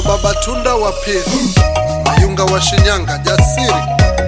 baba tunda wa pili mayunga wa shinyanga jasiri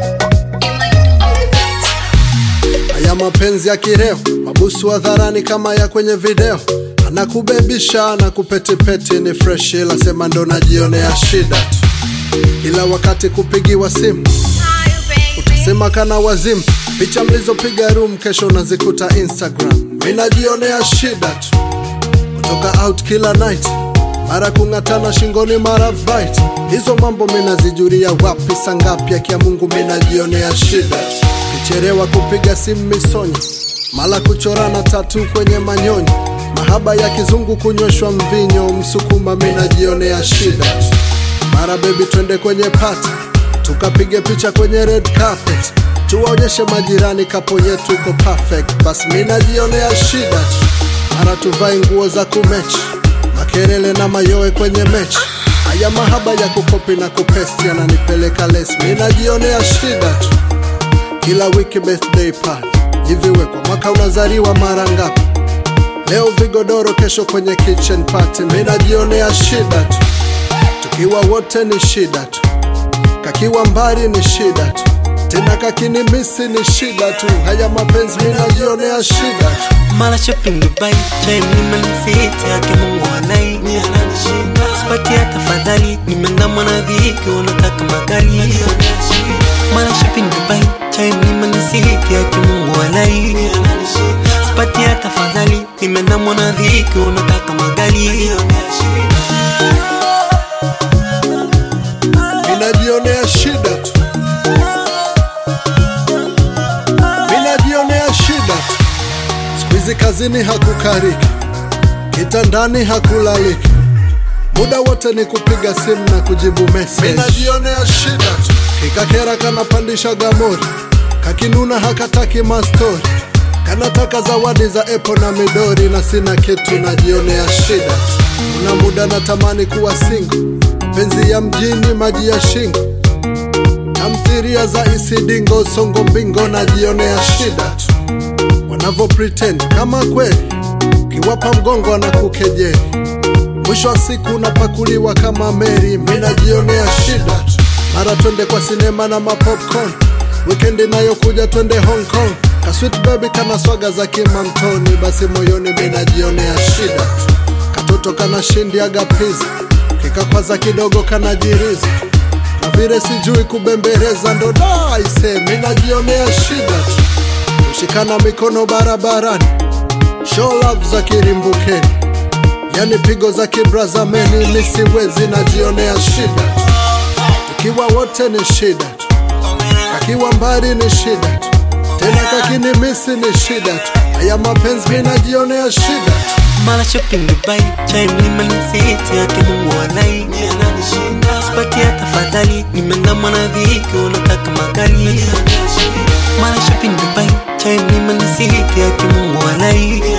haya mapenzi ya kireo mabusu hadharani kama ya kwenye video anakubebisha na kupetipeti ni fresh ila sema ndo najionea shida tu kila wakati kupigiwa simu utasema kana wazimu picha mlizopiga room kesho unazikuta instagram mi najionea shida tu kutoka out kila night mara kung'atana shingoni mara fight hizo mambo minazijuria wapi sangapi akia mungu minajionea shida tu kicherewa kupiga simu misonyo mala kuchorana tatu kwenye manyonyo mahaba ya kizungu kunyweshwa mvinyo msukuma minajionea shida tu mara bebi twende kwenye pati tukapige picha kwenye red carpet tuwaonyeshe majirani kapo yetu iko perfect basi mi najionea shida tu mara tuvae nguo za kumechi makerele na mayoe kwenye mechi haya mahaba ya kukopi na kupesti yananipeleka les mi najionea shida tu kila wiki birthday party hivi we kwa mwaka unazaliwa mara ngapi leo vigodoro kesho kwenye kitchen party mi najionea shida tu tukiwa wote ni shida tu kakiwa mbali ni shida tu tena kakinimisi ni shida tu haya mapenzi mi najionea shida tu Mara shopping Dubai, time nimenisiti yake Mungu anai Sipatia tafadhali, nimeandamwa na dhiki, unataka magari Mara shopping Dubai, time nimenisiti yake Mungu anai Sipatia tafadhali, nimeandamwa na dhiki, unataka magari minajionea shida tu minajionea shida tu siku hizi kazini hakukariki kitandani hakulaliki muda wote ni kupiga simu na kujibu message minajionea shida tu kikakera kanapandisha gamori kakinuna hakataki mastori kanataka zawadi za epo na midori na sina kitu najionea shida tu una muda natamani kuwa singo penzi ya mjini maji ya shingo tamthiria za isidingo songo mbingo najionea shida tu wanavyo pretend kama kweli ukiwapa mgongo na kukejeli mwisho wa siku unapakuliwa kama meri minajionea shida tu mara twende kwa sinema na mapopcorn wikendi inayokuja twende hong kong kaswit baby kana swaga za kimamtoni basi moyoni minajionea shida tu katoto kana shindiaga piza kikakwaza kidogo kanajiriza na vile sijui kubembereza ndo daise minajionea shida tu kushikana mikono barabarani show love za kirimbukeni yani pigo za kibrazameni nisiwezi najionea shida tu tukiwa wote ni shida tu kakiwa mbali ni shida tu tena kakinimisi ni shida tu haya mapenzi minajionea shida tu Mara shopping Dubai, time nimenisiti yake Mungu anai Sipatia tafadhali, nimeandamwa na dhiki, unataka magari Mara shopping Dubai, time nimenisiti yake Mungu anai